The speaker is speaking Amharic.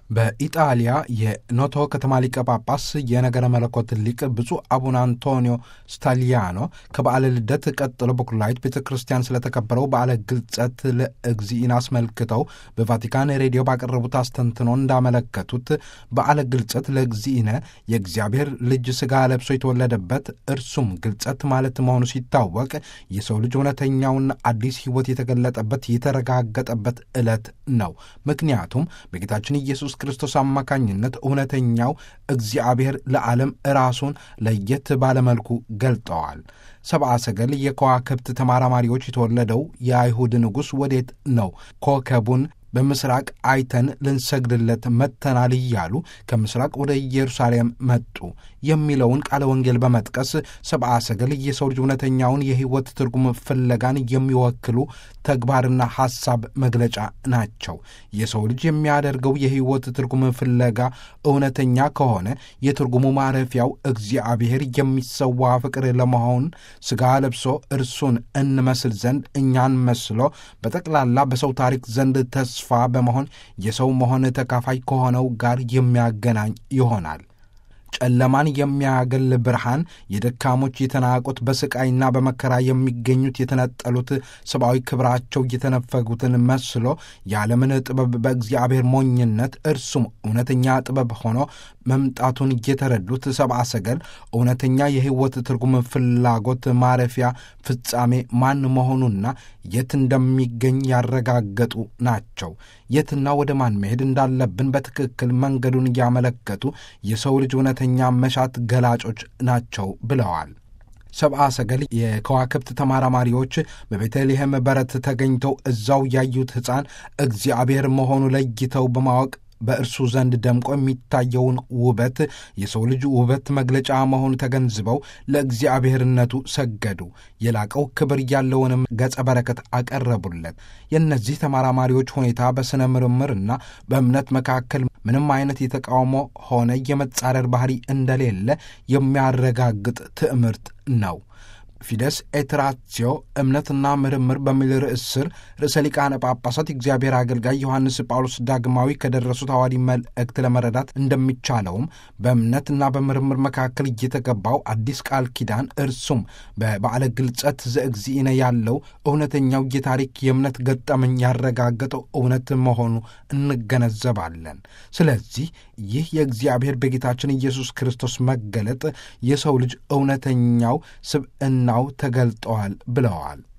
በኢጣሊያ የኖቶ ከተማ ሊቀ ጳጳስ የነገረ መለኮት ሊቅ ብፁዕ አቡነ አንቶኒዮ ስታሊያኖ ከበዓለ ልደት ቀጥሎ በኩላዊት ቤተ ክርስቲያን ስለተከበረው በዓለ ግልጸት ለእግዚእን አስመልክተው በቫቲካን ሬዲዮ ባቀረቡት አስተንትኖ እንዳመለከቱት በዓለ ግልጸት ለእግዚእነ የእግዚአብሔር ልጅ ሥጋ ለብሶ የተወለደበት እርሱም ግልጸት ማለት መሆኑ ሲታወቅ የሰው ልጅ እውነተኛውና አዲስ ሕይወት የተገለጠበት የተረጋገጠበት ዕለት ነው። ምክንያቱም በጌታችን ኢየሱስ ክርስቶስ አማካኝነት እውነተኛው እግዚአብሔር ለዓለም ራሱን ለየት ባለመልኩ ገልጠዋል። ሰብአ ሰገል የከዋክብት ተመራማሪዎች የተወለደው የአይሁድ ንጉሥ ወዴት ነው? ኮከቡን በምስራቅ አይተን ልንሰግድለት መጥተናል እያሉ ከምስራቅ ወደ ኢየሩሳሌም መጡ የሚለውን ቃለ ወንጌል በመጥቀስ ሰብአ ሰገል የሰው ልጅ እውነተኛውን የሕይወት ትርጉም ፍለጋን የሚወክሉ ተግባርና ሐሳብ መግለጫ ናቸው። የሰው ልጅ የሚያደርገው የሕይወት ትርጉም ፍለጋ እውነተኛ ከሆነ የትርጉሙ ማረፊያው እግዚአብሔር የሚሰዋ ፍቅር ለመሆን ሥጋ ለብሶ እርሱን እንመስል ዘንድ እኛን መስሎ በጠቅላላ በሰው ታሪክ ዘንድ ተስፋ በመሆን የሰው መሆን ተካፋይ ከሆነው ጋር የሚያገናኝ ይሆናል። ጨለማን የሚያገል ብርሃን የደካሞች የተናቁት በስቃይና በመከራ የሚገኙት የተነጠሉት ሰብአዊ ክብራቸው እየተነፈጉትን መስሎ የዓለምን ጥበብ በእግዚአብሔር ሞኝነት እርሱም እውነተኛ ጥበብ ሆኖ መምጣቱን እየተረዱት ሰብአ ሰገል እውነተኛ የሕይወት ትርጉም ፍላጎት ማረፊያ ፍጻሜ ማን መሆኑና የት እንደሚገኝ ያረጋገጡ ናቸው። የትና ወደ ማን መሄድ እንዳለብን በትክክል መንገዱን እያመለከቱ የሰው ልጅ እውነተኛ መሻት ገላጮች ናቸው ብለዋል። ሰብአ ሰገል የከዋክብት ተመራማሪዎች በቤተልሔም በረት ተገኝተው እዛው ያዩት ሕፃን እግዚአብሔር መሆኑ ለይተው በማወቅ በእርሱ ዘንድ ደምቆ የሚታየውን ውበት የሰው ልጅ ውበት መግለጫ መሆኑ ተገንዝበው ለእግዚአብሔርነቱ ሰገዱ። የላቀው ክብር ያለውንም ገጸ በረከት አቀረቡለት። የእነዚህ ተመራማሪዎች ሁኔታ በሥነ ምርምርና በእምነት መካከል ምንም አይነት የተቃውሞ ሆነ የመጻረር ባህሪ እንደሌለ የሚያረጋግጥ ትዕምርት ነው። ፊደስ ኤትራትዮ እምነትና ምርምር በሚል ርዕስ ስር ርዕሰ ሊቃነ ጳጳሳት የእግዚአብሔር አገልጋይ ዮሐንስ ጳውሎስ ዳግማዊ ከደረሱት ሐዋዲ መልእክት ለመረዳት እንደሚቻለውም በእምነትና በምርምር መካከል እየተገባው አዲስ ቃል ኪዳን እርሱም በበዓለ ግልጸት ዘእግዚእነ ያለው እውነተኛው የታሪክ የእምነት ገጠመኝ ያረጋገጠው እውነት መሆኑ እንገነዘባለን። ስለዚህ ይህ የእግዚአብሔር በጌታችን ኢየሱስ ክርስቶስ መገለጥ የሰው ልጅ እውነተኛው ስብዕናው ተገልጠዋል ብለዋል።